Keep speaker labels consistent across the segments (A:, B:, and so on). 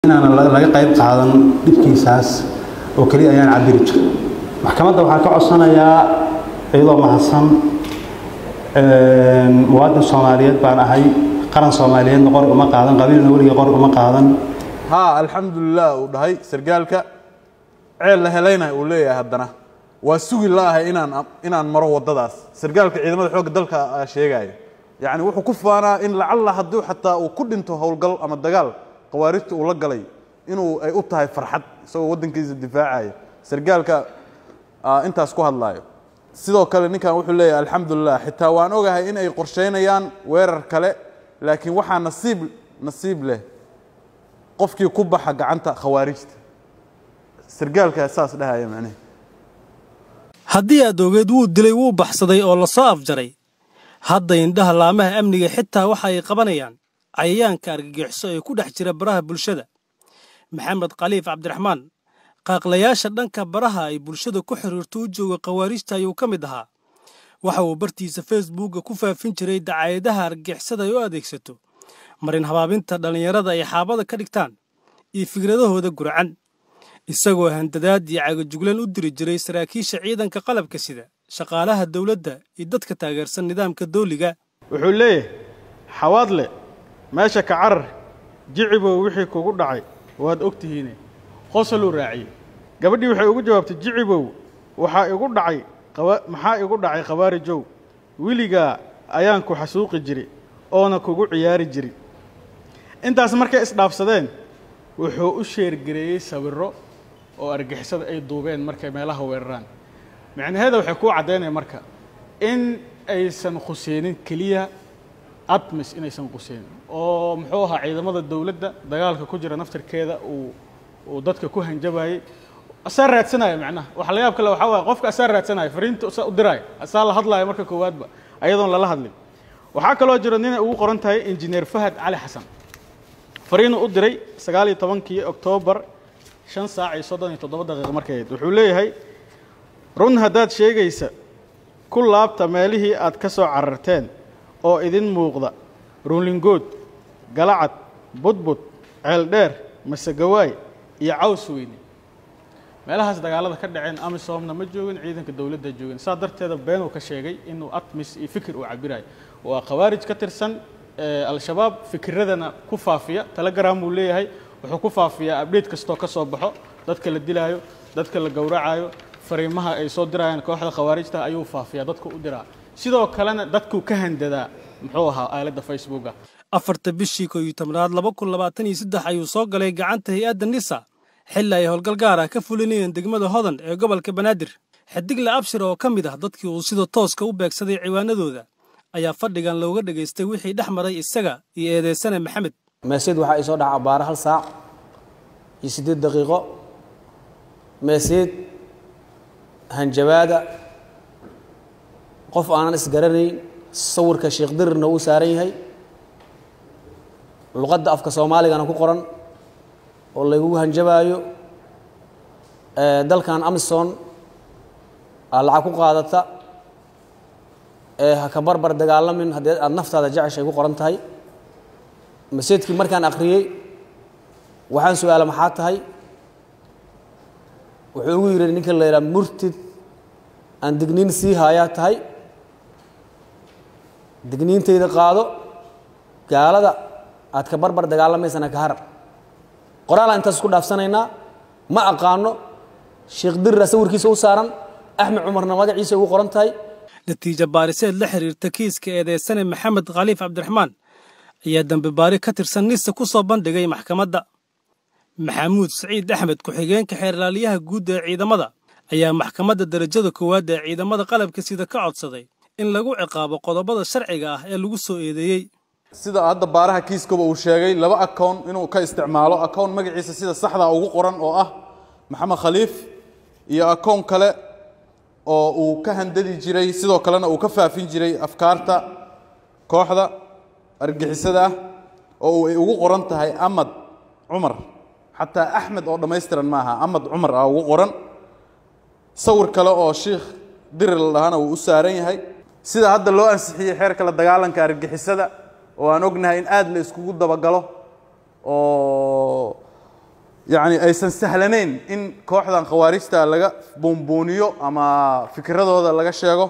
A: inaan laga qayb qaadan dhibkiisaas oo keliya ayaan cabiri jiray maxkamadda waxaa ka codsanayaa iyadoo mahadsan muwaadin soomaaliyeed baan ahay qaran soomaaliyeedna qor uma qaadan qabiilna weligii qor uma qaadan
B: haa alxamdulilah uu dhahay sargaalka ceel la helayna uu leeyahay haddana waa sugi la'ahay inaan inaan maro waddadaas sargaalka ciidamada xoogga dalka aa sheegaayo yacni wuxuu ku faanaa in lacalla hadduu xataa uu ku dhinto howlgal ama dagaal khawaarijta uu la galay inuu ay u tahay farxad isagoo waddankiisa difaacaya sargaalka intaas ku hadlaayo sidoo kale ninkan wuxuu leeyahay alxamdulilah xitaa waan ogahay in ay qorsheynayaan weerar kale laakiin waxaa nasiib nasiib leh qofkii ku baxa gacanta khawaarijta sargaalkaa saas dhahaya macnehe
C: haddii aad ogeed wuu dilay wuu baxsaday oo lasoo afjaray hadda indhaha laamaha amniga xitaa waxa ay qabanayaan cayayaanka argagixiso ee ku dhex jira baraha bulshada maxamed khaliif cabdiraxmaan qaaqlayaasha dhanka baraha ay bulshada ku xiriirto u jooga khawaarijta ayuu ka mid ahaa waxa uu bartiisa facebookga ku faafin jiray dacaayadaha argagixisada ay u adeegsato marin habaabinta dhallinyarada ay xaabada ka dhigtaan iyo fikradahooda gurcan isagoo handadaad iyo cagajuglan u diri jiray saraakiisha ciidanka qalabka sida shaqaalaha dowladda iyo dadka taageersan nidaamka dawliga
D: wuxuu leeyahay xawaadle meesha ka carar jicibow wixii kugu dhacay waad og tihiine qosoluu raaciyey gabadhii waxay ugu jawaabtay jicibow waxaa igu dhacay maxaa igu dhacay khawaarijow weligaa ayaan ku xasuuqi jiri oona kugu ciyaari jiri intaas markay isdhaafsadeen wuxuu u sheergareeyey sawirro oo argixisada ay duubeen markay meelaha weeraraan micnaheeda waxay kuu caddaynaya marka in aysan khuseynin keliya admis inaysan quseynin oo muxuu ahaa ciidamada dowladda dagaalka ku jira naftirkeeda uu uu dadka ku hanjabayey asaa raadsanaya macnaha waxa la yaab kale waxaa waaya qofka asaa raadsanaya fariinta asaa u diraya asaa la hadlaya marka koowaadba ayadoon lala hadlin waxaa kaloo jiro ninay ugu qoran tahay injineer fahad cali xasan fariinuu u diray sagaal iyo tobankii oktoobar shan saac iyo soddon iyo toddoba daqiiqa markay ahayd wuxuu leeyahay run haddaad sheegaysa ku laabta meelihii aad ka soo cararteen oo idin muuqda ruulingood galacad budbud ceeldheer masegawaay iyo caws weyne meelahaas dagaalada ka dhaceen amisoomna ma joogin ciidanka dowladda joogin saa darteeda beenuu ka sheegay inuu atmis iyo fikir uu cabirayo waa khawaarij ka tirsan al-shabaab fikiradana ku faafiya telegram uu leeyahay wuxuu ku faafiyaa abdhate kastoo ka soo baxo dadka la dilaayo dadka la gowracayo fariimaha ay soo dirayaan kooxda khawaarijta ayuu faafiyaa dadku u diraa sidoo kalena dadkuu ka handadaa muxuu ahaa aaladda facebooka
C: afarta bishii koo iyo tobnaad laba kun labaatan iyo saddex ayuu soo galay gacanta hay-adda nisa xilli ay howlgal gaar ah ka fulinayeen degmada hodan ee gobolka banaadir xidigle abshir oo ka mid ah dadkii uu sida tooska u beegsaday ciwaanadooda ayaa fadhigan looga dhegaystay wixii dhex maray isaga iyo eedeysane maxamed
E: meeseed waxaa ii soo dhaca abaara hal saac iyo siddeed daqiiqo meeseed hanjabaada qof aanan isgaranayn sawirka sheekh dirirna uu saaran yahay luqadda afka soomaaligana ku qoran oo laygugu hanjabaayo dalkan amison aa lacag ku qaadata ee ha ka barbar dagaalamin haddii aada naftaada jeceshay ku qoran tahay maseedkii markaan akhriyey waxaan su-aala maxaa tahay wuxuu ugu yidhi ninka la yidhaha murtid aan digniin sii haayaa tahay digniintayda qaado gaalada aad ka barbar dagaalamaysana ka harar qoraalaan intaas isku dhaafsanaynaa ma aqaano sheekh dirira sawirkiisa u saaran axmed cumarna magaciisa ugu qoran tahay
C: natiijo baariseed la xiriirta kiiska eedeysane maxamed khaliif cabdiraxmaan ayaa dambe baari ka tirsan nisa ku soo bandhigay maxkamadda maxamuud saciid axmed ku-xigeenka xeerlaaliyaha guud ee ciidamada ayaa maxkamadda darajada koowaad ee ciidamada qalabka sida ka codsaday in lagu ciqaabo qodobada sharciga ah ee lagu soo eedeeyey
B: sida hadda baaraha kiiskaba uu sheegay laba account inuu ka isticmaalo account magaciisa sida saxda ugu qoran oo ah maxamed khaliif iyo account kale oo uu ka handadi jiray sidoo kalena uu ka faafin jiray afkaarta kooxda argixisada ah oo ay ugu qoran tahay amad cumar xataa axmed oo dhammaystiran ma aha amad cumar ah ugu qoran sawir kale oo sheikh dirir la dhahana wuu u saaran yahay sida hadda loo ansixiyey xeerka la dagaalanka argixisada oo aan ognahay in aad la iskugu dabagalo oo yacni aysan sahlanayn in kooxdan khawaarijta laga buunbuuniyo ama fikradooda laga sheego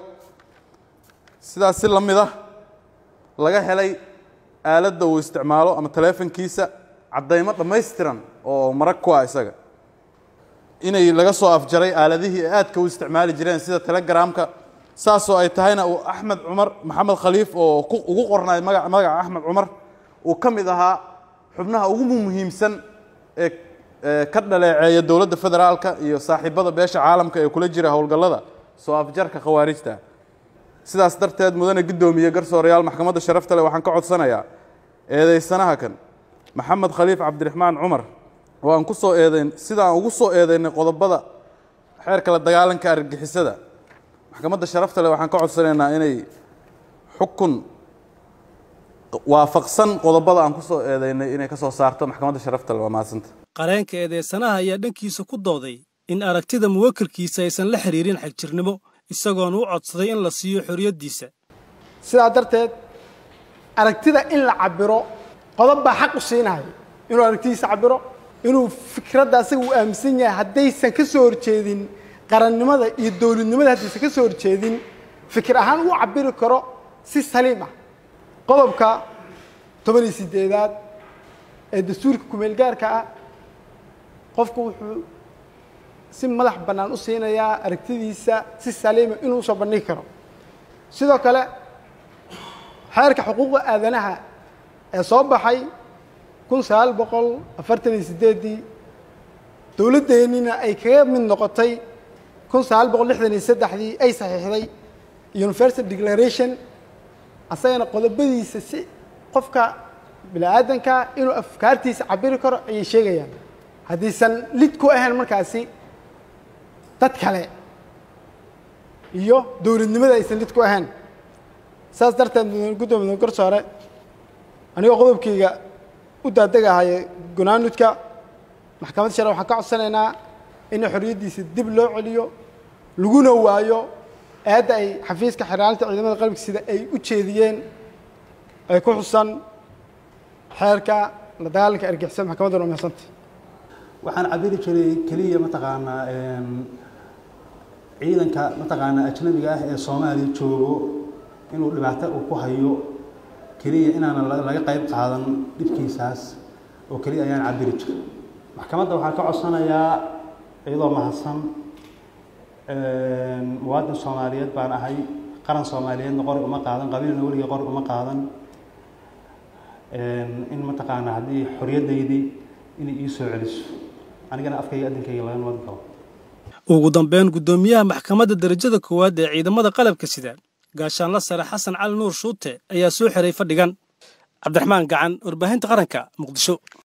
B: sidaas si la mid ah laga helay aaladda uu isticmaalo ama taleefankiisa caddaymo dhammaystiran oo marag ku ah isaga inay laga soo afjaray aaladihii ay aadka u isticmaali jireen sida telegramka saasoo ay tahayna uu axmed cumar maxamed khaliif oo ku- ugu qornay maga magaca axmed cumar uu ka mid ahaa xubnaha ugu muhiimsan ee ee ka dhaleeceeya dowladda federaalka iyo saaxiibada beesha caalamka ee kula jira howlgallada soo afjarka khawaarijta sidaas darteed mudane guddoomiye garsoorayaal maxkamadda sharafta leh waxaan ka codsanayaa eedeysanaha kan maxamed khaliif cabdiraxmaan cumar oo aan ku soo eedeyn sida aan ugu soo eedeynay qodobada xeerka la dagaalanka argagixisada maxkamadda sharafta leh waxaan ka codsanaynaa inay xukun waafaqsan qodobada aan ku soo eedeynay inay ka soo saarto maxkamadda sharafta leh waa mahadsanta
C: qareenka eedeysanaha ayaa dhankiisa ku dooday in aragtida muwakilkiisa aysan la xiriirin xagjirnimo isagoona u codsaday in la siiyo xorriyaddiisa
F: sidaa darteed aragtida in la cabiro qodob baa xaq u siinaya inuu aragtidiisa cabiro inuu fikradda asaga uu aaminsan yahay haddaysan ka soo horjeedin qarannimada iyo dowladnimada haddaysan ka soo horjeedin fikir ahaan uu cabiri karo si saliim ah qodobka toban iyo sideedaad ee dastuurka kumeel gaarka ah qofku wuxuu si madax bannaan u siinayaa aragtidiisa si saliima inuu usoo bandhigi karo sidoo kale xeerka xuquuqda aadanaha ee soo baxay kun sagaal boqol afartan iyo sideeddii dowladdeennina ay kaga mid noqotay kun sagaal boqol lixdan iyo saddexdii ay saxiixday universal declaration asagana qodobadiisa si qofka bini aadanka inuu afkaartiisa cabiri karo ayay sheegayaan haddaysan lid ku ahayn markaasi dad kale iyo dowladnimada aysan lid ku ahayn saas darteed mudane guddoomiye mudane garsoore anigoo qodobkayga u daadegahaya gunaanudka maxkamadda share waxaan ka codsanaynaa in xorriyaddiisa dib loo celiyo laguna waayo eedda ay xafiiska xiraalinta ciidamada qalabka sida ay u jeediyeen ay ku xusan xeerka la dagaalanka argixisada maxkamadduna umahadsanta
A: waxaan cabiri jiray keliya mataqaanaa een, ciidanka mataqaanaa ajnabiga ah ee soomaaliya joogo inuu dhibaato uu ku hayo keliya inaanan la- laga qayb qaadan dhibkiisaas oo keliya ayaan cabiri jiray maxkamadda waxaan ka codsanayaa iyadoo mahadsan een, muwaadin soomaaliyeed baan ahay qaran soomaaliyeedna qori uma qaadan qabiilna weligii qori uma qaadan een, in mataqaanaa haddii xorriyaddaydii inay ii soo celiso anigana afkayga addinkayga laga nabad galo
C: ugu dambeyn guddoomiyaha maxkamadda darajada koowaad ee ciidamada qalabka sida gaashaanla sare xasan cali nuur shuute ayaa soo xiray fadhigan cabdiraxmaan gacan warbaahinta qaranka muqdisho